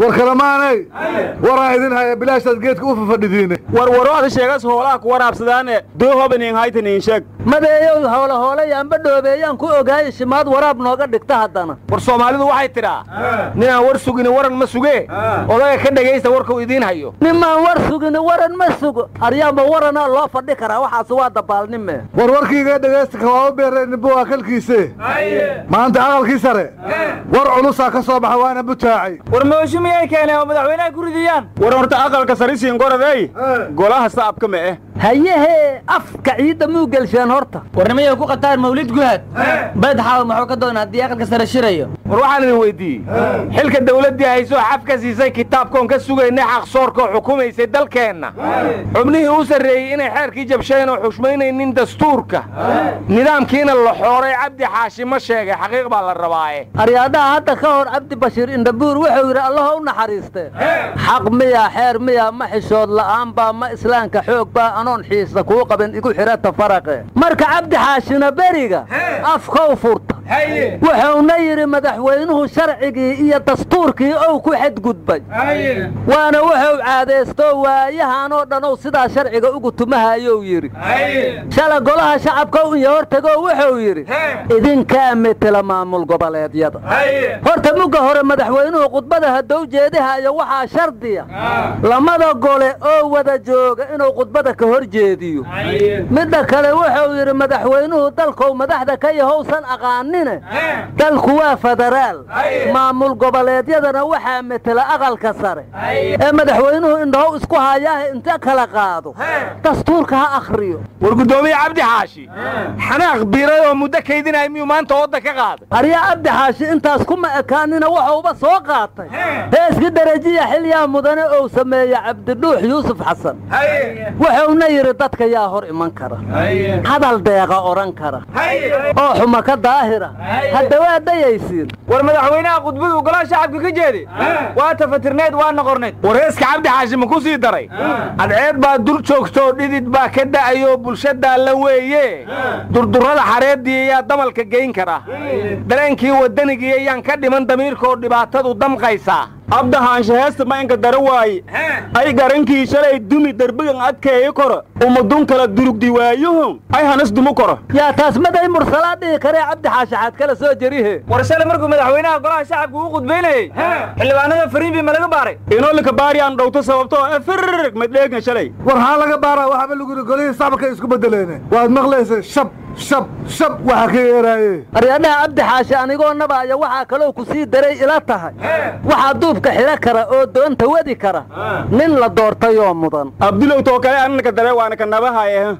war kalamaanay waraan idin haya bilaashaad geedka u fafadhidiine warwarooda sheegas hoolaha ku waraabsadaane doohobanin haytanin sheeg madeeyow howla hooleyaanba dhoobeeyaan ku ogaaye shimaad waraab nooga dhigta haddana war soomaalidu waxay tidhaa ninaan war sugini waran ma sugee odaga ka dhegaysta warkuu idiin hayo nimaan war sugini waran ma sugo aryaanba waranaa loo fadhi karaa waxaas waa dabaalnime war warkiiga dhegaysta kawaaba beereennibu waa kalkiise maanta aqalkii sare war culusaa ka soo baxa waana butaacay war mooshu miyay keeneen oo madaxweynaha ku ridiyaan war horta aqalka sarisiin goradey golaha sacabka ma eh hayehee afka ciidda muu gelsheen horta warnimayay ku qataan mawlid guhaad badxaaw muxuu ka doonaa haddii aqalka sare shirayo war waxaan idin weyddiiyey xilka dawladdii haysoo xaf ka siisay kitaabkoon ka sugaynay xaqsoorkoo xukumaysay dalkeenna xubnihii u sarreeyey inay xeerkii jabsheen oo xushmaynaynin dastuurka nidaamkiina la xooray cabdi xaashi ma sheegay xaqiiq baa la rabaaye aryaadhaha hadda ka hor cabdi bashiir indhabuur wuxuu yidhi allaho u naxariiste xaq miya xeer miya ma xishood la'aan baa ma islaamka xoog baa anoon xiisa kuu qaban igu xidhata faraqe marka cabdi xaashina beriga afkow furta wuxuuna yidhi madaxweynuhu sharcigii iyo dastuurkii ou ku xadgudbay waana wuxuu caadaysto waayahanoo dhanuu sidaa sharciga ugu tumahayow yidhi shala golaha shacabka iyo hortagoo wuxuu yidhi idinkaa metela maamul goboleedyada horta mugga hore madaxweynuhu khudbada haddou jeedihayo waxaa shardiya lamada gole oo wada jooga inuu khudbada ka hor jeediyo midda kale wuxuu yidhi madaxweynuhu dalkou madaxda ka yahowsan aqaanine dalku waa federaal maamul goboleedyadana waxaa metela aqalka sare ee madaxweynuhu indhahow isku hayaaha inta kala qaado dastuurka ha akhriyo war guddoomiye cabdi xaashi xanaaq biiray oo muddo kaydinaya miyuu maanta wadda ka qaaday aryaa cabdi xaashi intaas kuma ekaanina waxuuba soo qaatay heeski darajiya xilyaa mudane ou sameeye cabdidhuux yuusuf xasan wuxuuna yidhi dadka yaa hor iman kara hadal deeqa odhan kara oo xuma ka daahira hadda waa dayaysiin war madaxweynaha khudbadu golaha shacabka ka jeedi waa tafatirneed waa noqorneed war heeska cabdi xaashi ma ku sii daray adceed baa dur joogtoo dhidid baa ka da'ayoo bulshadaa la weeye durdurrada xareeddii ayaa damalka geyn kara dareenkii waddanigii ayaan ka dhiman damiirkaoo dhibaatadu damqaysaa abdahaansha heesta ma inka dara waaye ay garankii shalay dumi derbigan adkeeyo koro umadun kala durugdi waayuhu ay hanas dumu koro yaa taas maday mursalaa dhihi karee cabdi xaashaxaad kala soo jerihe war shale markuu madaxweynaha golaha shacabka uu khudbaynayey xildhibaanada fariinbii ma laga baaray inolika baari aan dhowto sababtoo firrig madheegna shalay war haa laga baaraa waxaaba lagu yidhi golihii sacabka isku bedeleene waad maqlaysa shab shab shab waxa ka yeeraaye aryadhaha cabdi xaashi anigoo nabaaya waxaa kaloo ku sii daray ila tahay waxaa duubka xidho kara oo doonta wadi kara nin la doortayoo mudan abdulow too kale annaka dare waana ka nabahaye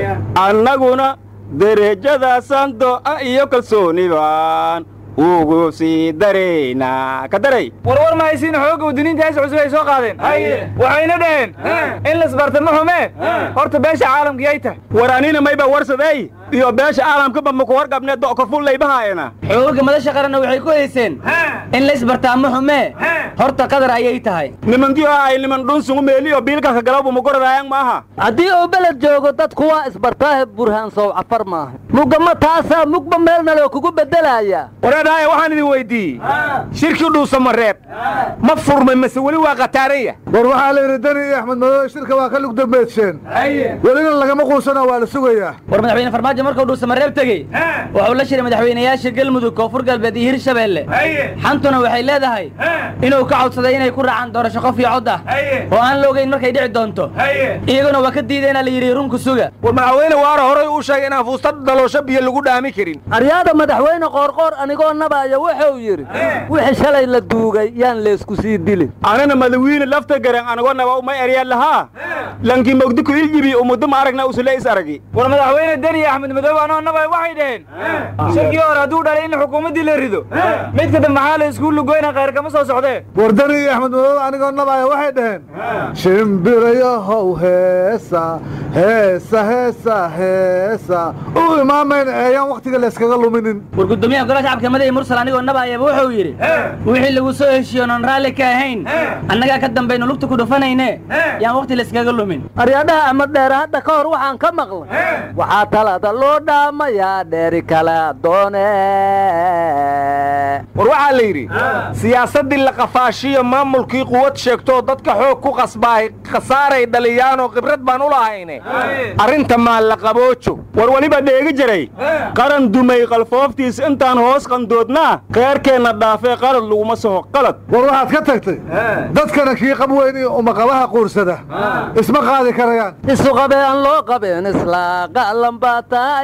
annaguna derejadaasaan do'a iyo kalsoonibaan ugu sii daraynaa ka daray warwar mahaysiin xoogga wadaniinta hees cusub ay soo qaadeen waxayna dhaheen in lasbarta ma xumee horta beesha caalamkiyay tahay war anina mayba warsadey iyo beesha caalamkaba maku warqabnee do'ka fullaybahaayana xoogagga madasha qaranna waxay ku hayseen in laysbartaa ma xumee horta qadar ayay tahay nimankiyo ay niman dhunsungu meeliyo biilkanka galawba magoradaayan maaha haddii uu beled joogo dadku waa isbartaahe burhaan sow cafar maaha mugama taasaa mugba meelna loo kugu beddelayaa wareedhaaya waxaan idin weyddiiyey shirkii dhuusamareeb ma furmay mase weli waa khataaraya war waxaa la yidhi dani iyo axmed madoobe shirka waa ka lugdambeedsheen welina lagama quusanoo waa la sugayaa war madaxweyne farmaajo markuu dhuusamareeb tegey wuxuu la shiray madaxweynayaasha galmudug koonfur galbeed iyo hirshabeelle xantuna waxay leedahay inuu ka codsaday inay ku raacaan doorasho qof iyo cod ah oo aan la ogeyn markay dhici doonto iyaguna waa ka diideenaa la yidhi runku suga war madaxweyne waara horay uu sheegay inaan fuusta daloosho biyo lagu dhaami karin aryaada madaxweyne qoorqoor anigoo nabaaya wuxuu yidhi wixii shalay la duugay yaan leysku sii dilin anana madawiine lafta garan anagoo naba uma eryaan lahaa lankii mogdiku iljibi umuddo ma aragna usule is aragi war madaxweyne deni axmed madoobe anoo nabay waxay dhaheen shirkii hore hadduu dhalay in xukuumaddii la rido midka dambe maxaa la iskuul lugoyna khayr kama soo socdee war dani iyo axmed madoobe anigoo nabaaya waxay dhaheen shimbirayahow heesa heesa heesa heesa u imaamayna eeyaan wakhtiga layskaga luminin war guddoomiyaha golaha shacabka madaxi mursal anigoo nabaayaba wuxuu yidhi wixii lagu soo heshiiyo noon raalli ka ahayn annagaa ka dambayno lugta ku dhufanayne yaan wakhti layskaga lumin aryadhaha ama dheere hadda ka hor waxaan ka maqlay waxaa talada loo dhaamayaa dheeri kala doone war waxaa la yidhi siyaasaddii la qafaashiyo maamulkii quwad sheegtoo dadka xoog ku qasbaahay khasaaray dhaliyaanoo khibrad baan u lahayne arrinta maa la qaboojo war weliba dheegi jiray qaran dumay qalfooftiis intaan hoos qandoodnaa kheerkeenna dhaafee qalad laguma soho qalad war waxaad ka tagtay dadkana kii qab weyn iyo umaqabaha quursada isma qaadi karayaan isu qabee aan loo qabeen isla qa'lan baa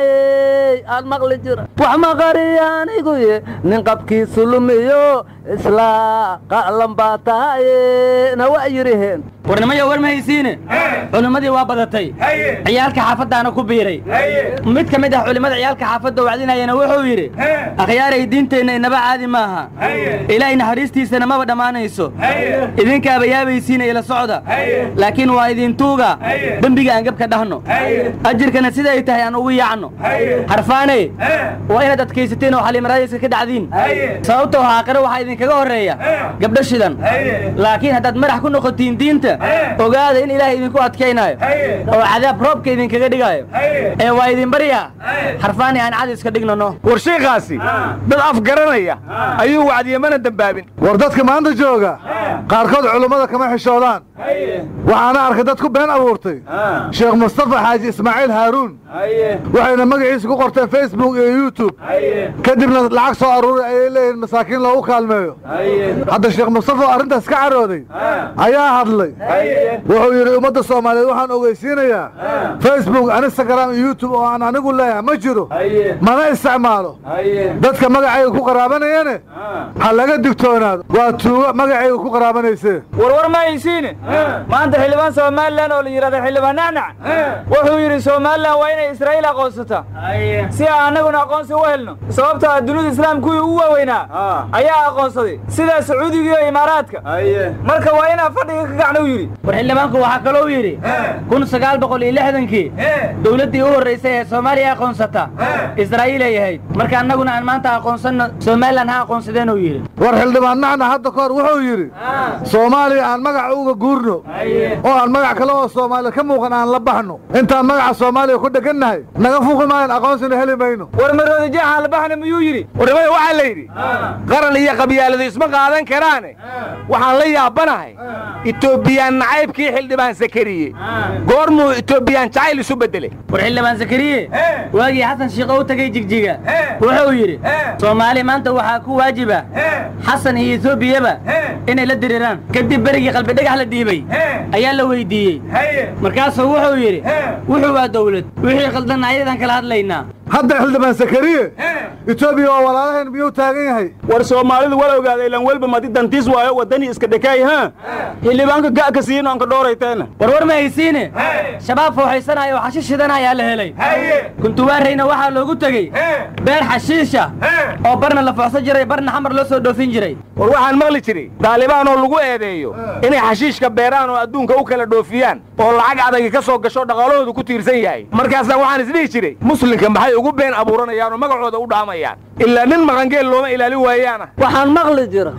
tahay aan maqli jira wax maqariya aniguye nin qabkiisu lumiyo isla qa'lan baa tahay na waa yidhiheen warnimayo war ma haysiine culimmadii waa badatay ciyaalka xaafaddaana ku biiray mid ka mid ah culimmada ciyaalka xaafadda wacdinayana wuxuu yidhi akhyaaray diinteenna inaba caadi maaha ilaahay naxariistiisana maba dhammaanayso idinkaaba yaabaysiina ila socda laakiin waa idintuuga dembiga aan gebka dhahno ajirkana siday tahay aan ugu yaacno harfaane waa inaad adkaysateen oo xaliimaraadiska ka dhacdiin sababtoo haaqiro waxaa idinkaga horreeya gabdho shidan laakiin haddaad madax ku noqotiin diinta ogaada in ilaahay idinku adkaynaayo oo cadaab roobka idinkaga dhigaayo ee waa idin baryaa harfaani aan cadi iska dhignano war shiikaasi dad afgaranaya ayuu wacdiye mana dembaabin war dadka maanta jooga qaarkood culummada kama xishoodaan waxaana arkay dad ku been abuurtay sheekh mustafa xaaji ismaaciil haaruun waxayna magaciisa ku qorteen facebook iyo youtube kadibna lacag soo aruuray ayay leeyihiin masaakiin loogu kaalmeeyo hadda sheekh mustafa oo arrintaas ka carooday ayaa hadlay wuxuu yidhi ummadda soomaaliyeed waxaan ogeysiinayaa facebook instagram iyo youtube oo aan anigu leeyahay ma jiro mana isticmaalo dadka magacayga ku qaraabanayane ha laga digtoonaado waa tuugo magacayga ku qaraabanaysee warwar ma haysiine maanta xildhibaan somalilan oo la yidhahda xildhibaan nacnac wuxuu yidhi somalilan waa inay israa'iil aqoonsata si aan annaguna aqoonsi u helno sababtoo ah dunida islaamkuwii ugu waaweynaa ayaa aqoonsaday sida sacuudiga iyo imaaraadka marka waa inaa fadhiga ka gacna u yidhi war xildhibaanku waxaa kaloo yidhi kun sagaal boqol iyo lixdankii dowladdii u horraysay ee soomaaliya aqoonsata israa'iil ay ahayd marka annaguna aan maanta aqoonsanno somalilan ha aqoonsadeen uu yidhi war xildhibaan nacna hadda ka hor wuxuu yidhi soomaaliya aan magaca uga guurno oo aan magac kale oo soomaaliya ka muuqan aan la baxno intaan magaca soomaaliya ku dhegannahay naga fuqi maayan aqoonsina heli mayno war maroodi jeexaan la baxna miyuu yidhi warnimada waxaa la yidhi qaran iyo qabyaaladu isma qaadan karaane waxaan la yaabanahay etoobiyaan nacaybkii xildhibaan sakariye goormuu etoobiyaan jacayl isu beddelay war xildhibaan zakariye waagii xasan shiikho u tegey jigjiga wuxuu yidhi soomaali maanta waxaa ku waajiba xasan iyo etoobiyaba inay la diriiraan kadib berigii qalbi dhagax la dhiibay ayaa la weydiiyey markaasuu wuxuu yidhi wuxuu waa dawlad wixii qaldan ayadan kala hadlaynaa hadda xildhibaan sakariye etoobiya oo walaalahayn miyuu taagan yahay war soomaalidu wala ogaada ilan welba madi dantiis waayo waddanii iska dhekaay ha xildhibaanka ga'ka siino anka dhoorayteena warwar ma haysiine shabaab fooxaysanaya oo xashiish shidanaya la helay kuntuwaarayna waxaa loogu tegey beer xashiisha oo barna la fooxsan jiray barna xamar loo soo dhoofin jiray war waxaan maqli jiray daalibaan oo lagu eedeeyo inay xashiishka beeraan oo adduunka u kala dhoofiyaan oo lacag adagi ka soo gasho dhaqaalahoodu ku tiirsan yahay markaasna waxaan isdhihi jiray muslimka maxay ugu been abuuranayaan oo magacooda u dhaamayaan ilaa nin maqangeel looma ilaali waayaana waxaan maqli jira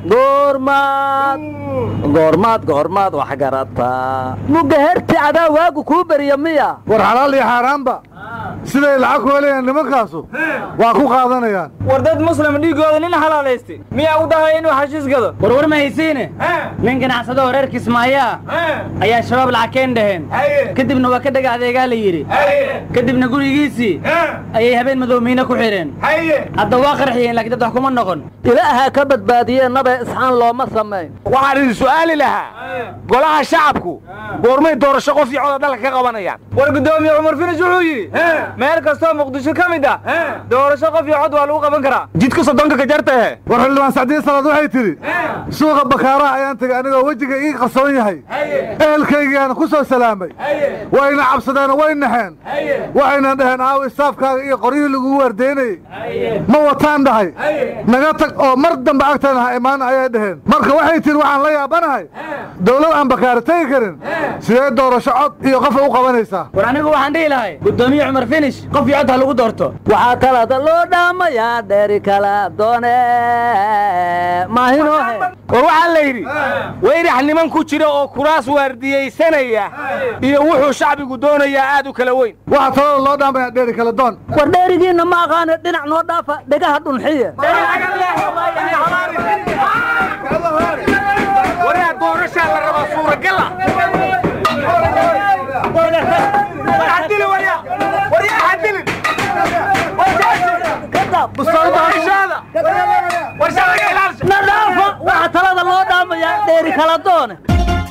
goormaad goormaad goormaad wax garataa mugga herti cadaa waagu kuu beriya miya war xalaal iyo xaaraanba siday lacag ku helayaan nimankaasu waa ku qaadanayaan war dad muslim dhiiggooda nin xalaalaystay miyaa u dahay inuu xashiis gado warwar ma haysiine nin ganacsado oo reer kismaayo ah ayaa shabaab lacagkeen dhaheen kadibna waa ka dhega adeegaa la yidhi kadibna gurigiisii ayay habeen madowmiine ku xidheen hadda waa qarxiyeen laakiin dad wax kuma noqon ilaaha ka badbaadiyee nabe isxaan looma samayn waxaan idin su'aali lahaa golaha shacabku goormay doorasho qof iyo coda dalka ka qabanayaan war guddoomiye cumar finish wuxuu yidhi meel kastoo muqdisho ka mid ah doorasho qof iyo cod waa lagu qaban karaa jidka soddonka ka jartahe war xildhibaan sacdiin salaad waxay tidhi suuqa bakaaraha ayaan tegay anigoo wejiga ii qarsoon yahay ehelkaygiiaana ku soo salaamay wayna cabsadeen way naxeen waxayna dhaheen aaw istaafkaaga iyo qoryihii lagugu waardeynayey ma wataan dhahay naga tag oo mar dambe agtana ha imaan ayay dhaheen marka waxay tihi waxaan la yaabanahay dowlad aan bakaara tegi karin sidee doorasho cod iyo qofa u qabanaysaa war anigu waxaan dhihi lahay guddoomiye cumar finish qof iyo cod ha lagu doorto waxaa kalada loo dhaamayaa dheeri kala doone maahinohe war waxaa la yidhi weyrax niman ku jira oo kuraas waardiyaysanaya iyo wuxuu shacbigu doonayaa aad u kala weyn waxaa talada loo dhaamayaa dheeri kala doon war dheerigiinna ma aqaana dhinac noo dhaafa dhegaha dhunxiya waraa doorashaa la rabaa suuragala na dhaafa waxaa talada loo dhaamayaa dheeri kala doone